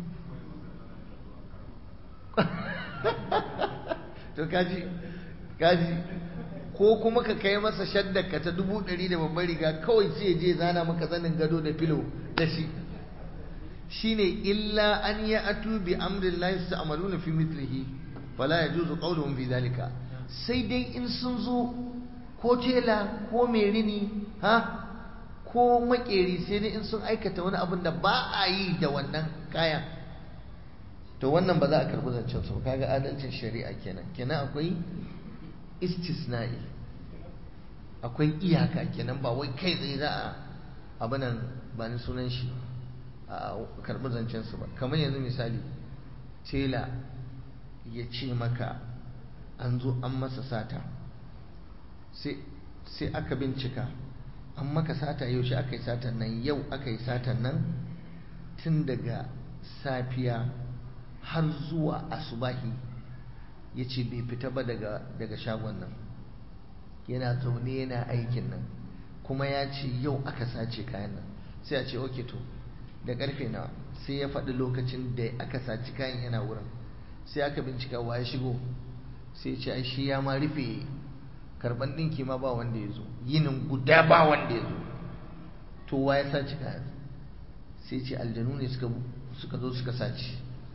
to kaji kaji ko kuma ka kai masa shaddaka ta dubu ɗari da babbar riga kawai sai je zana maka zanin gado da filo da shi shine illa an ya atu bi amrin la yasta'maluna fi mithlihi fala yajuzu qawluhum fi dhalika sai dai in sun zo ko tela ko merini ha ko makeri sai dai in sun aikata wani abin da ba a yi da wannan kayan to wannan ba za a karɓi zancen su kaga adalcin shari'a kenan kenan akwai istisna'i akwai iyaka kenan ba wai kai tsaye za a abinan ba ni sunan shi a karɓi zancensu ba kamar yanzu misali tela ya ce maka an zo an masa sata sai aka bincika an maka sata yaushe aka yi satan nan yau aka yi satan nan tun daga safiya har zuwa asubahi ya ce bai fita ba daga shagon nan yana zaune yana aikin nan kuma ya ce yau aka sace kayan nan sai a ce oke to da karfe nawa sai ya faɗi lokacin da aka saci kayan yana wurin sai aka bincika wa ya shigo sai ce ai shi ya ma rufe karban ɗinki ma ba wanda ya zo yinin guda ba wanda ya zo to wa ya saci kayan sai ce aljanu ne suka zo suka sace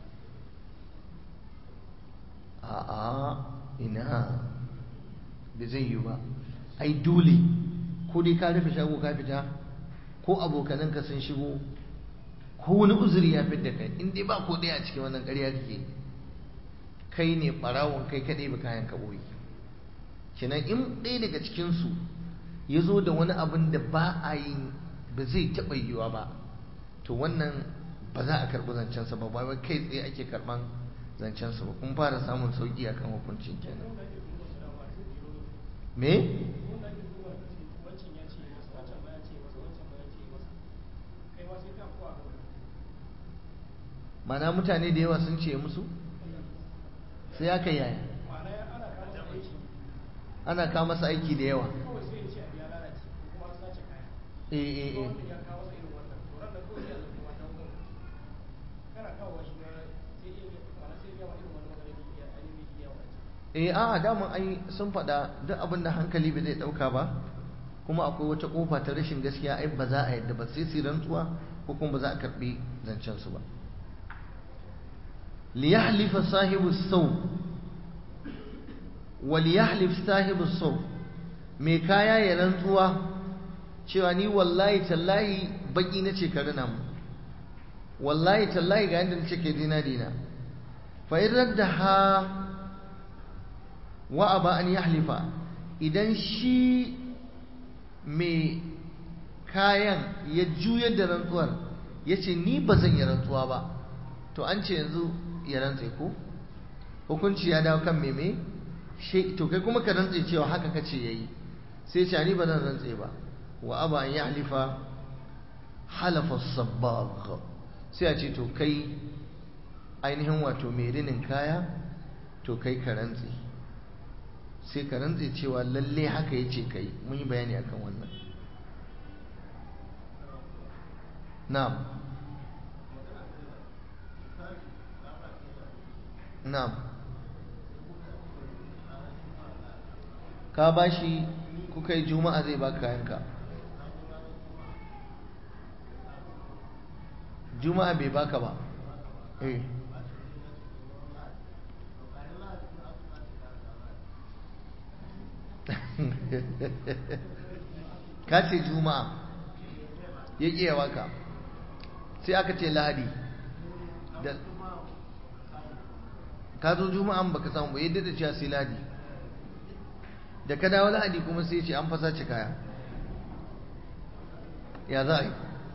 a'a ina da zai yi ba ai dole ko dai ka rufe shago ka fita ko abokananka sun shigo ko wani uzuri ya fi da kai in dai ba ko ɗaya a cikin wannan ƙarya kake kai ne ɓarawon kai kaɗai ba kayan ka ɓoye kenan in ɗaya daga cikinsu ya zo da wani abin da ba a yi ba zai taɓa yiwuwa ba to wannan ba za a karɓi zancensa ba ba kai tsaye ake karɓan zancensa ba kun fara samun sauƙi akan hukuncin kenan me mana mutane da yawa sun ce musu sai aka yaya ana kawo masa aiki da yawa eh eh eh ya kawo masa irin wannan to ran da kawai ya zama wannan wurin kana kawo shi ma sai iya mana sai ya ma irin wannan magana da ya ainihin ya wace eh a daman ai sun faɗa duk abin da hankali bai zai ɗauka ba kuma akwai wata ƙofa ta rashin gaskiya ai ba za a yadda ba sai su rantsuwa ko kuma ba za a karɓi zancen su ba liyahlifa sahibu sau wa liyahlif sahibu sau mai kaya ya rantsuwa cewa ni wallahi tallahi baki na ce ka rina mu wallahi tallahi ga yadda na ce ke dina dina fa in raddaha wa aba an yahlifa idan shi mai kayan ya juyar da rantsuwar ya ce ni ba zan yi rantsuwa ba to an ce yanzu ya rantse ko hukunci ya dawo kan meme to kai kuma ka rantse cewa haka kace yayi sai ce ni ba zan rantse ba wa aba an yahlifa halafa sabbagh sai a ce to kai ainihin wato mai rinin kaya to kai ka rantse sai ka rantse cewa lalle haka ya ce kai mun yi bayani akan wannan na'am na'am ka bashi kuka yi juma'a zai baka kayanka juma'a bai baka ba eh ka ce juma'a ya ƙiya waka sai aka ce lahadi da ka zo juma'an baka samu ba yadda da cewa sai lahadi da ka dawo lahadi kuma sai ce an fasa ci kaya ya za a yi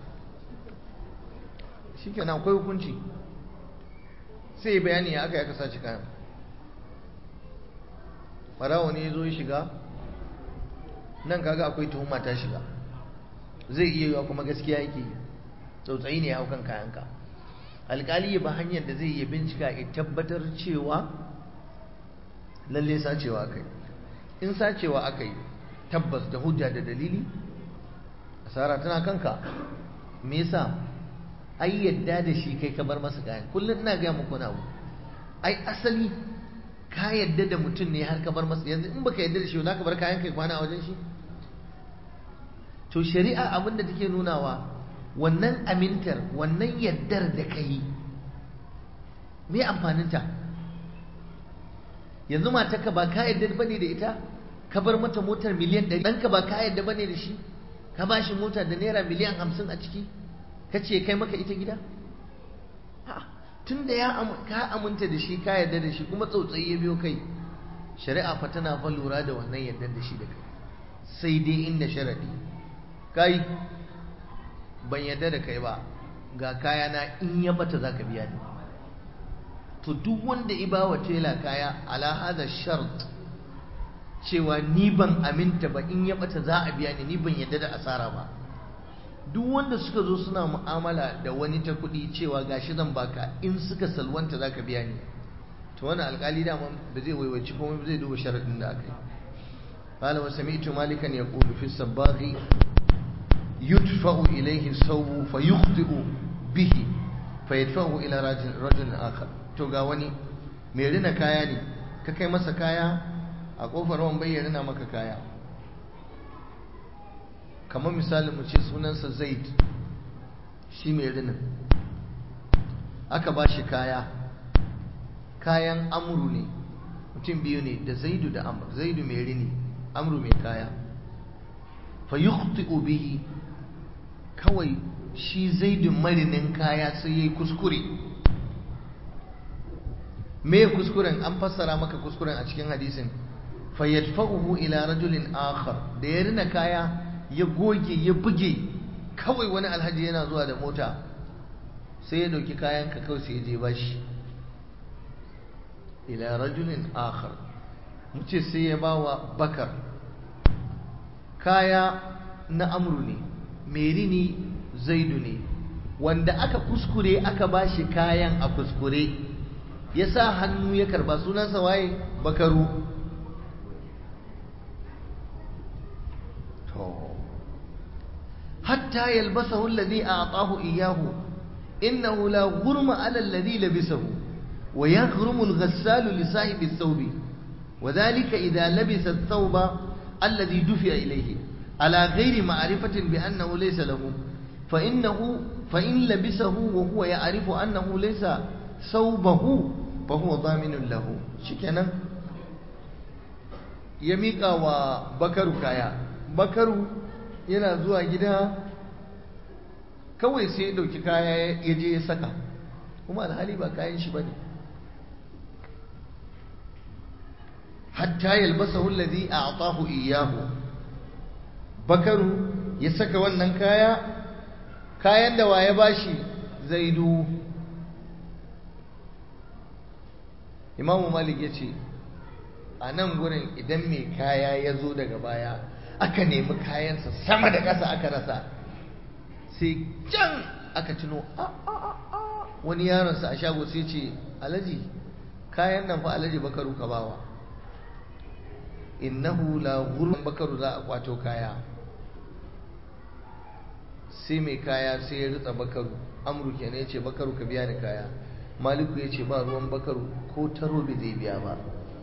shi kenan akwai hukunci sai ya bayani ya aka ya kasa ci kayan ɓarawo ne ya zo ya shiga nan kaga akwai tuhuma ta shiga zai iya yiwa kuma gaskiya yake tsautsayi ne ya hau kan kayanka alkali ya ba hanyar da zai iya bincika ya tabbatar cewa lalle sacewa aka yi in sacewa aka yi tabbas da hujja da dalili asara tana kanka me yasa ai yadda da shi kai ka bar masa kayan kullum ina gaya muku na abu ai asali ka yadda da mutum ne har ka bar masa yanzu in baka yadda da shi za ka bar kayan kai kwana a wajen shi to shari'a abin da take nunawa wannan amintar wannan yaddar da ka yi me amfaninta yanzu matarka ba ka yadda bane da ita ka bar mata motar miliyan ɗari ɗanka ba ka yadda bane da shi ka ba shi mota da naira miliyan hamsin a ciki ka ce kai maka ita gida tun da ya ka aminta da shi ka yarda da shi kuma tsautsayi ya biyo kai shari'a fa tana fa lura da wannan yarda da shi da kai sai dai inda sharadi kai ban yarda da kai ba ga kaya na in ya bata zaka biya ni to duk wanda iba wa tela kaya ala hada shart cewa ni ban aminta ba in ya bata za a biya ni ni ban yarda da asara ba duk wanda suka zo suna mu'amala da wani ta kuɗi cewa gashi zan baka in suka salwanta za ka biya ni to wani alƙali dama ba zai waiwaci kuma ba zai duba sharaɗin da aka yi qala wa sami'tu malikan yaqulu fi sabaghi yudfa'u ilayhi sawu fa yukhti'u bihi fa yadfa'u ila rajulin akhar to ga wani mai rina kaya ne ka kai masa kaya a kofar wan bai rina maka kaya kamar misali mu ce sunansa zaid shi mai rinin aka ba shi kaya kayan amuru ne mutum biyu ne da zaidu da amur zaidu mai rini amuru mai kaya fa yukhti'u bihi kawai shi zaidu marinin kaya sai yayi kuskure me kuskuren an fassara maka kuskuren a cikin hadisin fa yadfa'uhu ila rajulin akhar da ya rina kaya ya goge ya buge kawai wani alhaji yana zuwa da mota sai ya dauki kayanka kawai sai ya je bashi ila rajulin akhar muce sai ya ba wa bakar kaya na amru ne merini zaidu ne wanda aka kuskure aka bashi kayan a kuskure ya sa hannu ya karba sunansa waye bakaru hatta yalbasahu alladhi a'tahu iyyahu innahu la ghurma 'ala alladhi labisahu wa yaghrumu al-ghassalu li sahibi ath-thawbi وذلك إذا لبس الثوب الذي دفع إليه على غير معرفة بأنه ليس له فإنه فإن لبسه وهو يعرف أنه ليس ثوبه فهو ضامن له شكرا يميقا وبكر كايا بكر yana zuwa gida kawai sai ya ɗauki kaya ya je ya saka kuma alhali ba kayan shi ba ne hatta yalbasahu alladhi a'tahu iyyahu bakaru ya saka wannan kaya kayan da waye bashi zaidu imamu malik yace a nan gurin idan mai kaya ya zo daga baya aka nemi kayansa sama da ƙasa aka rasa sai can aka tuno a a a wani yaronsa a shago sai ce alaji kayan nan fa alaji bakaru ka bawa innahu la ghurun bakaru za a kwato kaya sai mai kaya sai ya ritsa bakaru amru kenan yace bakaru ka biya ni kaya maliku yace ba ruwan bakaru ko taro bai zai biya ba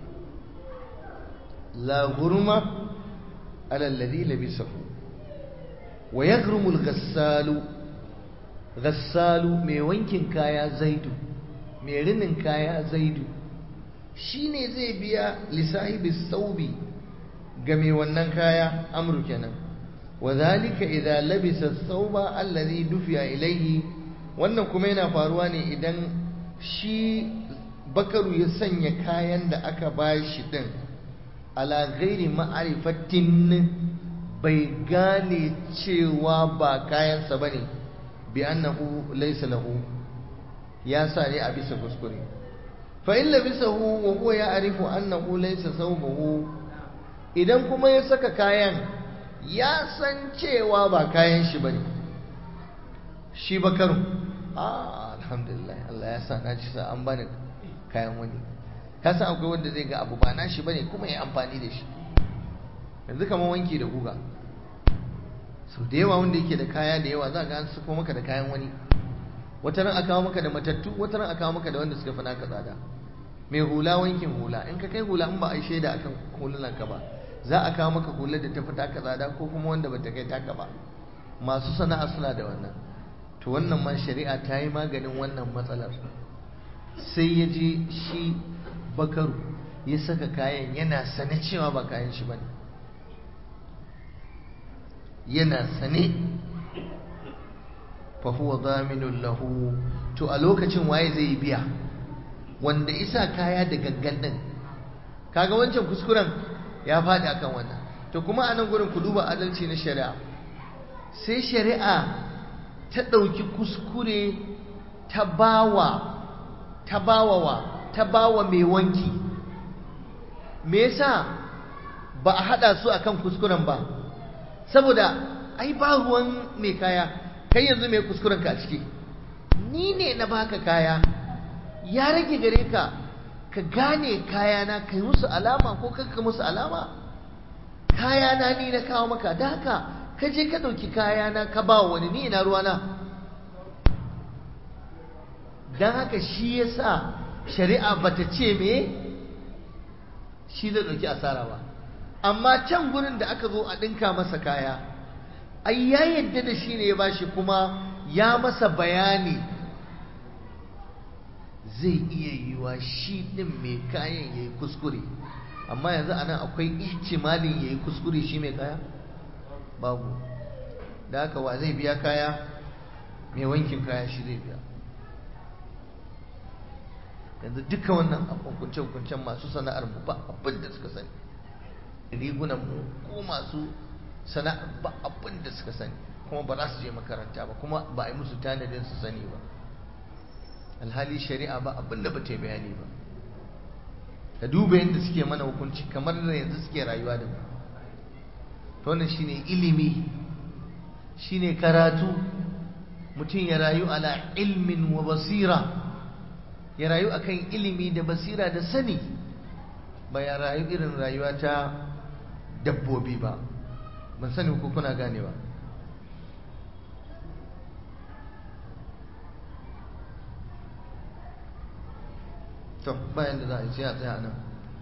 la ghurma ala alladhi labisahu wa yaghrumu al-ghassalu ghassalu mai wankin kaya zaidu mai rinin kaya zaidu shine zai biya lisahibi saubi ga mai wannan kaya amru kenan wadhalika idza labisa thawba alladhi dufiya ilayhi wannan kuma yana faruwa ne idan shi bakaru ya sanya kayan da aka bashi din ala ghairi ma'rifatin bai gane cewa ba kayansa bane bi annahu laysa lahu ya sa ne a bisa kuskure fa in labisahu wa huwa ya'rifu annahu laysa thawbuhu idan kuma ya saka kayan ya san cewa ba kayan shi bane shi bakaru ah alhamdulillah Allah ya sa na ci sa an bani kayan wani ka san akwai wanda zai ga abu ba nashi bane kuma ya amfani da shi yanzu kamar wanki da guga sau da yawa wanda yake da kaya da yawa za ga an suko maka da kayan wani wata ran a kawo maka da matattu wata ran a kawo maka da wanda suka fi naka tsada mai hula wankin hula in ka kai hula in ba a yi shaida akan hulunan ka ba za a kawo maka hular da ta fi taka tsada ko kuma wanda ba ta kai taka ba masu sana'a suna da wannan to wannan ma shari'a ta yi maganin wannan matsalar sai ya je shi bakaru ya saka kayan yana sane cewa ba kayan shi bane yana sane fa huwa zaminun lahu to a lokacin waye zai biya wanda isa kaya da gangan din kaga wancan kuskuren ya faɗi akan wannan to kuma a nan gurin ku duba adalci na shari'a sai shari'a ta ɗauki kuskure ta bawa ta bawa wa ta bawa mai wanki me yasa ba a haɗa su akan kuskuren ba saboda ai ba ruwan mai kaya kai yanzu mai kuskuren ka a ciki ni ne na baka kaya ya rage gare ka ka gane kayana kai musu alama ko kanka musu alama kayana ni na kawo maka da haka ka je ka ɗauki kayana ka ba wani ni ina ruwana don haka shi ya sa shari'a bata ce me shi zai ɗauki asara ba amma can gurin da aka zo a ɗinka masa kaya ai ya yadda da shi ne ya bashi kuma ya masa bayani zai iya yiwa shi ɗin mai kayan ya yi kuskure amma yanzu a nan akwai ihtimalin ya yi kuskure shi mai kaya babu da haka wa zai biya kaya mai wankin kaya shi zai biya yanzu duka wannan hukunce-hukuncen masu sana'ar mu ba abin da suka sani rigunan mu ko masu sana'ar ba abin da suka sani kuma ba za su je makaranta ba kuma ba a yi musu tanadin su sani ba alhali shari'a ba abin da ba ta yi bayani ba ka duba yadda suke mana hukunci kamar da yanzu suke rayuwa da mu to wannan shine ilimi shine karatu mutum ya rayu ala ilmin wa basira ya rayu akan ilimi da basira da sani ba ya rayu irin rayuwa ta dabbobi ba ban sani ko kuna ganewa to bayan da za a yi sai a tsaya nan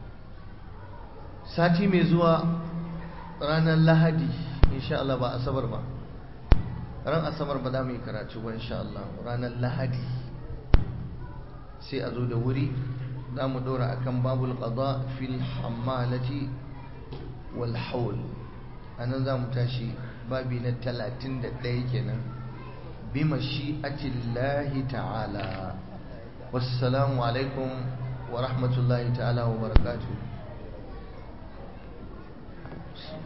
sati mai zuwa ranar lahadi insha Allah ba asabar ba ran asabar ba za mu yi karatu ba insha Allah ranar lahadi sai a zo da wuri za mu dora akan babul qada fil hammalati wal hawl anan za mu tashi babi na 31 kenan bi mashi'atillahi ta'ala wassalamu alaikum wa rahmatullahi ta'ala wa barakatuh